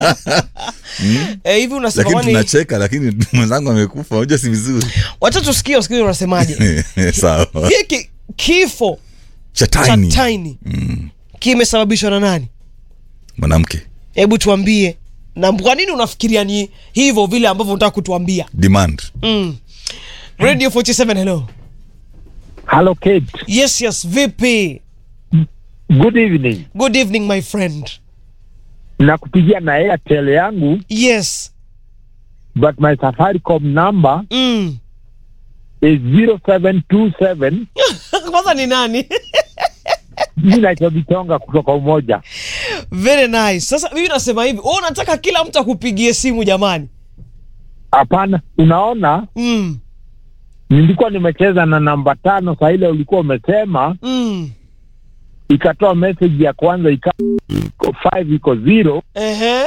Eh, hivi unasema lakini kwani tunacheka lakini mwenzangu amekufa unajua si vizuri wacha tusikie usikie unasemaje sawa hiki kifo cha cha tiny tiny kimesababishwa na nani mwanamke hebu tuambie na kwa nini unafikiria ni hivyo vile ambavyo unataka kutuambia demand mm. radio 47 hello Hello, Kate. yes yes vipi Good evening. good evening my friend Nakupigia na Airtel yangu yes but my Safaricom number mm. is 0727 kwanza ni nani mimi naitwa Vitonga kutoka Umoja. very nice sasa mimi nasema hivi wewe unataka kila mtu akupigie simu jamani Hapana, unaona mm. nilikuwa nimecheza na namba tano, saa ile ulikuwa umesema Mm. ikatoa message ya kwanza ika iko five iko zero. Ehe.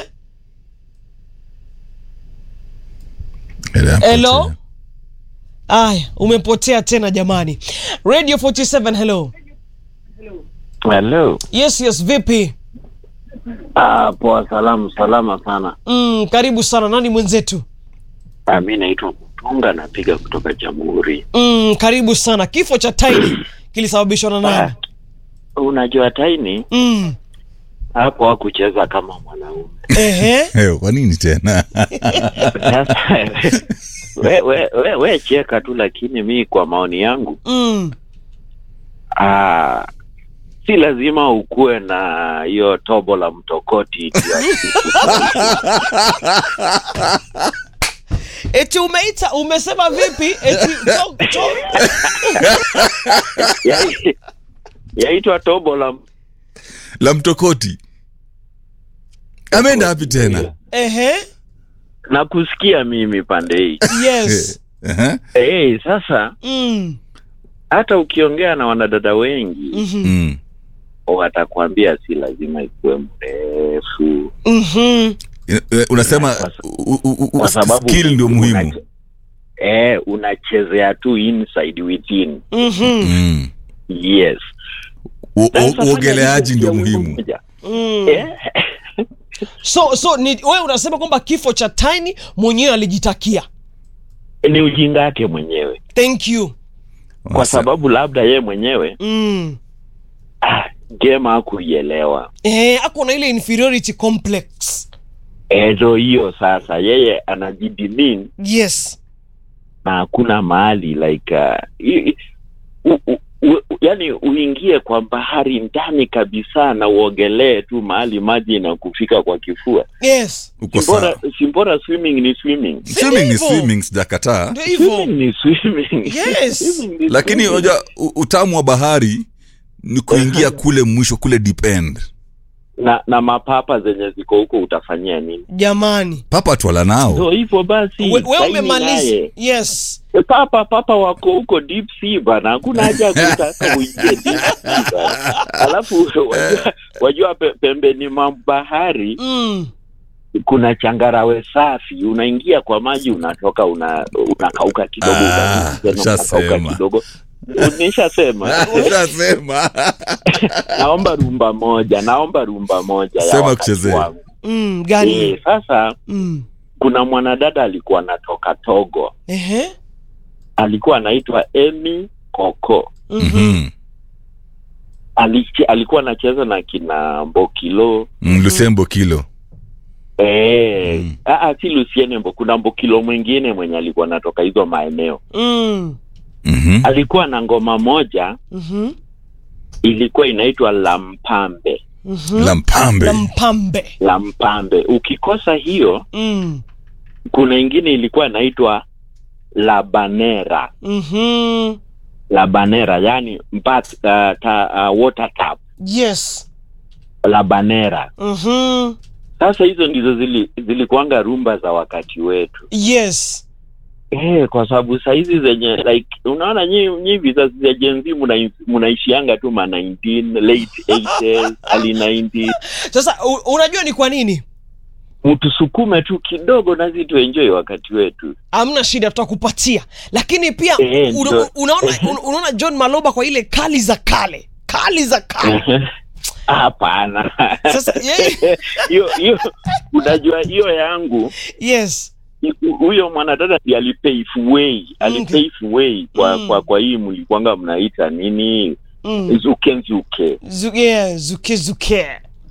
Ele- Hello? aya umepotea tena jamani radio 47 hello Hello. yes yes vipi Ah, poa, salamu salama sana. mm, karibu sana nani mwenzetu Ah, mi naitwa Kutunga, napiga kutoka Jamhuri. mm, karibu sana kifo cha tiny kilisababishwa na nani Unajua Taini mm. hapo hakucheza kama mwanaume. Ehe. Eh, kwa nini tena Sasa we, we, we, we cheka tu, lakini mi kwa maoni yangu mm. ah, si lazima ukuwe na hiyo tobo la mtokoti eti eti umeita umesema vipi eti to, to, ya- yaitwa tobo la la mtokoti ameenda wapi tena ehe na kusikia mimi pande hii yes Ehe. hey, sasa mm. hata ukiongea na wanadada wengi mhm, Mm. watakwambia si lazima ikuwe mrefu mhm. Eh, eh, unasema Kwa sa- u- u- u- kwa sababu skill ndio muhimu unache- eh, unachezea tu inside within Mhm. Mm. yes U- Sasa u- fanya uogeleaji hivyo ndio pia wimbo muhimu mmoja. Mm. Eh, so so ni wewe unasema kwamba kifo cha tiny mwenyewe alijitakia ni ujinga wake mwenyewe thank you kwa sababu labda ye mwenyewe mm. ah, game hakuielewa eh, ako na ile inferiority complex Eh, ndo hiyo sasa yeye anajidimin yes na hakuna mahali like uh, i- i- u, u, u, yani uingie kwa bahari ndani kabisa na uogelee tu mahali maji inakufika kwa kifua yes uko simbora, sawa simbora swimming ni swimming swimming ni Hivyo. swimming sijakataa ndio hivyo swimming ni swimming Yes. Swimming ni lakini swimming. unajua u- utamu wa bahari ni kuingia kule mwisho kule deep end na na mapapa zenye ziko huko utafanyia nini jamani papa twala nao so hivyo basi we, we Taini umemaliza naye. yes E, papa papa wako huko deep sea bana hakuna haja ya kutaka uingie deep sea bana alafu wajua, wajua pe, pembeni mwa bahari mm. kuna changarawe safi unaingia kwa maji unatoka una unakauka kidogo Ah, unarudi tena unakauka ushasema. kidogo nishasema ushasema naomba rumba moja naomba rumba moja ya Sema wakati kuchezea. wangu. Mm, gani Eh, sasa mm. kuna mwanadada alikuwa anatoka togo Ehe. alikuwa anaitwa emy koko Mhm. Mhm. Alich- alikuwa anacheza na kina mbokilo Mm, lusembo kilo Eh, Mm. ah, ah, si Luciene Mbo, kuna Mbokilo mwingine mwenye alikuwa anatoka hizo maeneo. Mm. Mhm. Alikuwa na ngoma moja Mhm. ilikuwa inaitwa Lampambe. Mhm. la mpambe la mpambe Lampambe. Ukikosa hiyo, mm. kuna ingine ilikuwa inaitwa Labanera. Mhm. Labanera, yani mbat, uh, ta, uh, water tap. yes Labanera. Mhm. Sasa hizo ndizo zili, zilikuanga rumba za wakati wetu. yes Eh, kwa sababu sahizi zenye like unaona nyi nyi vizazi vya Gen Z muna- munaishianga tu ma 19 late 80s early 90s sasa u, unajua ni kwa nini mtusukume tu kidogo nasi tuenjoy wakati wetu hamna shida tutakupatia lakini pia Eh, una, ndo- unaona un, unaona john maloba kwa ile kali za kale kali za kale hapana Sasa, yeye- hiyo hiyo unajua hiyo yangu yes huyo mwanadada ndiye alipave way alipave way kwa, Mm. kwa kwa hii mlikwanga mnaita nini mm. zuke nzuke Zu, yeah, zuke zuke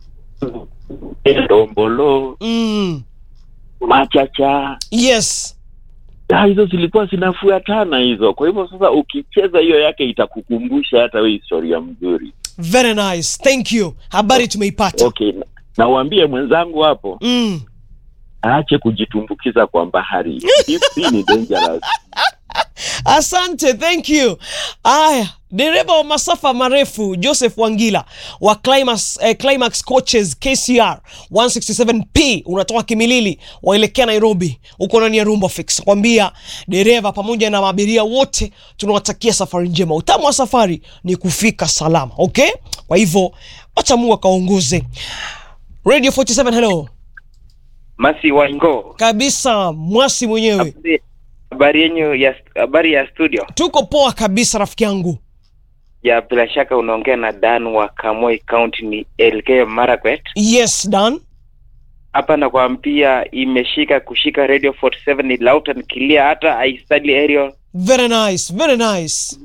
ndombolo mm. machacha yes Ah, hizo zilikuwa zinafuatana hizo kwa hivyo sasa ukicheza hiyo yake itakukumbusha hata we historia mzuri very nice thank you habari tumeipata okay na- na uambie mwenzangu hapo mm. aache kujitumbukiza kwa bahari Deep sea ni dangerous asante thank you aya dereva wa masafa marefu joseph wangila wa climax, eh, climax coaches kcr 167p unatoka kimilili waelekea nairobi huko ndani ya rumba fix kwambia dereva pamoja na maabiria wote tunawatakia safari njema utamu wa safari ni kufika salama okay kwa hivyo wacha mungu akaongoze radio 47 hello Masi Waingo, kabisa mwasi mwenyewe habari- habari yenyu ya habari ya studio tuko poa kabisa rafiki yangu ya bila shaka unaongea na Dan wa Kamoi County, ni Elgeyo Marakwet. yes dan Hapa nakwambia imeshika kushika radio 47 ni loud and clear, hata aistali area very nice very nice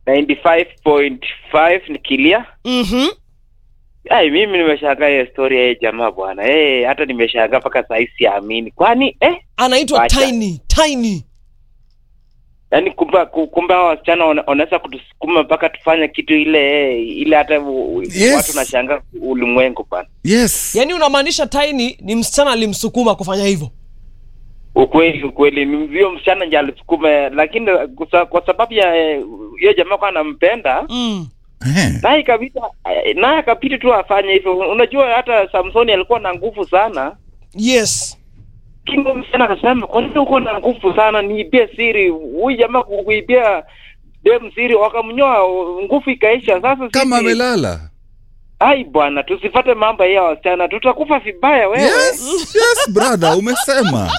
95.5 ni clear. mhm Ai, mimi nimeshangaa hiyo story ya hii jamaa bwana. Eh, hata nimeshangaa mpaka saa hii siamini. Kwani eh, anaitwa Wacha. tiny tiny yaani kumbe kumbe hao wasichana wana- wanaweza kutusukuma mpaka tufanye kitu ile eh, ile hata u- Yes. watu nashangaa ulimwengu bwana. yes yaani unamaanisha tiny ni msichana alimsukuma kufanya hivyo ukweli ukweli ni mvio msichana nje alisukuma lakini kwa, kwa sababu ya eh, hiyo jamaa kwa anampenda mm. Eh. naye ikabidi eh, naye akapiti tu afanye hivyo unajua hata samsoni alikuwa na nguvu sana yes lakini huyo msichana akasema kwa nini uko na nguvu sana niibie siri huyu jamaa ku- kuibia dem siri wakamnyoa nguvu ikaisha sasa kama sisi- amelala ai bwana tusifate mambo ya wasichana tutakufa vibaya wewe yes yes brother umesema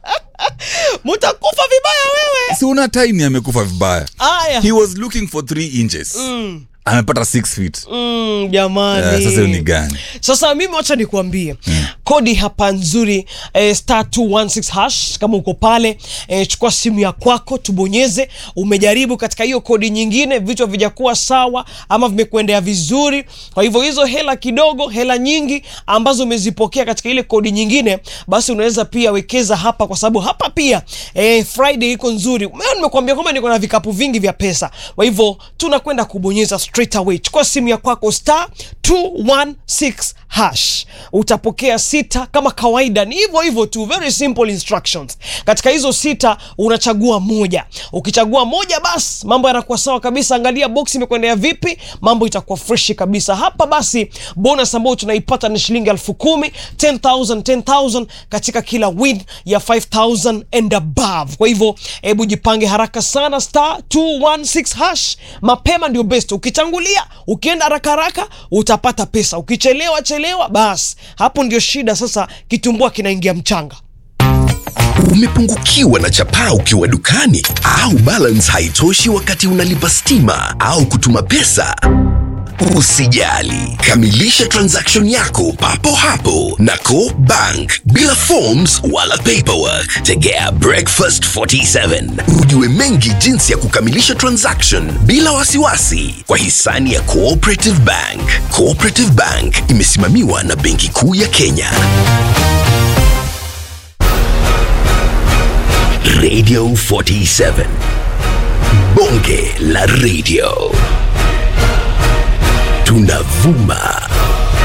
mutakufa vibaya wewe si una tiny amekufa vibaya aya he was looking for three inches mm. amepata six feet Mm, jamani Eh, sasa hiyo ni gani sasa mimi wacha nikuambie kodi hapa nzuri eh, star 216 hash kama uko pale eh, chukua simu ya kwako tubonyeze umejaribu katika hiyo kodi nyingine vitu havijakuwa sawa ama vimekuendea vizuri kwa hivyo hizo hela kidogo hela nyingi ambazo umezipokea katika ile kodi nyingine basi unaweza pia wekeza hapa kwa sababu hapa pia eh, friday iko nzuri Leo nimekuambia kwamba niko na vikapu vingi vya pesa kwa hivyo tunakwenda kubonyeza straight away chukua simu ya kwako star 216 hash utapokea sita kama kawaida ni hivyo hivyo tu very simple instructions katika hizo sita unachagua moja ukichagua moja basi mambo yanakuwa sawa kabisa angalia box imekwendea vipi mambo itakuwa freshi kabisa hapa basi bonus ambayo tunaipata ni shilingi elfu kumi 10000 10000 katika kila win ya 5000 and above kwa hivyo hebu jipange haraka sana star 216 hash mapema ndio best ukitangulia ukienda haraka haraka utapata pesa ukichelewa chelewa basi hapo ndio shida sasa kitumbua kinaingia mchanga Umepungukiwa na chapaa ukiwa dukani au balance haitoshi wakati unalipa stima au kutuma pesa? Usijali, kamilisha transaction yako papo hapo na Co Bank bila forms wala paperwork. Tegea Breakfast 47 ujue mengi jinsi ya kukamilisha transaction bila wasiwasi kwa hisani ya Cooperative Bank. Cooperative Bank imesimamiwa na Benki Kuu ya Kenya. Radio 47. Bonge la radio. Tunavuma